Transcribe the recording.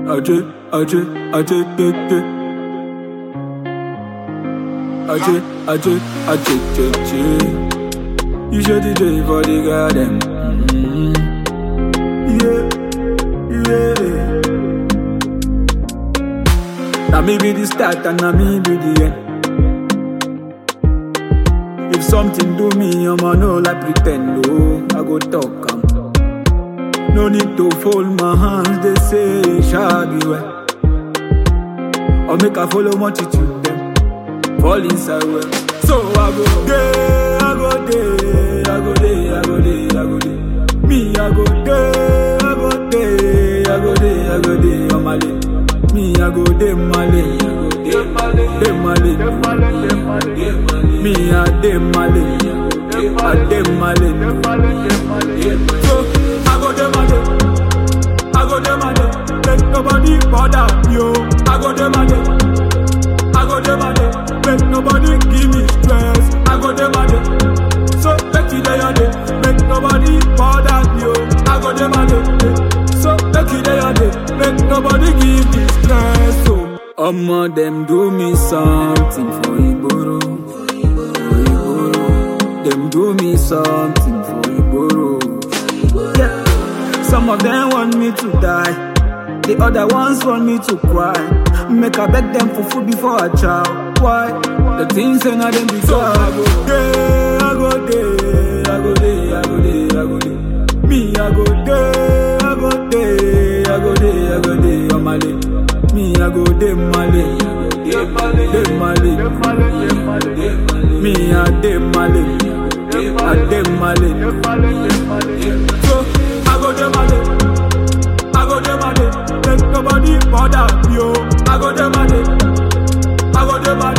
Ajay, Ajay, Ajay, Ajay, Ajay. Ajay, Ajay, Ajay, Ajay, Ajay. You should DJ for the garden. Mm. Yeah, yeah. Now me be the start and now me be the end. If something do me, I'ma know like pretend. Oh, I go talk. am. No need to fold my hands, they say, shall be well. Or make I follow multitude them, fall inside well. So I go there, I go there, I go there, I go there, I go there. Me, I go there, I go there, I go there, I go there, on my lane. Me, I go there, my lane, there, my lane. Me, I there, my lane, I there, my lane. So I go there, my lane. I go there, my day. Make nobody bother yo. I go there, my day. I go there, my day. Make nobody give me stress. I go there, my day. So make you there, your day. Make nobody bother yo. I go there, my day. So make you there, your day. Make nobody give me stress. So Omo them do me something for Igboro. For Igboro. Them do me something for Igboro. Yeah. Some of them want me to die. The other ones want me to cry. Make I beg them for food before I chow. Why? The things and I them be so I go there, I go there, I go there, I go there, I go there. Me, I go there, I go there, I go there, I go there, on my lane. Me, I go there, my lane. There, my lane. Me, I there, my lane. I there, my lane. So, I go there, my lane. I go there, my day. Make nobody bother yo. I go there, my day. I go there, my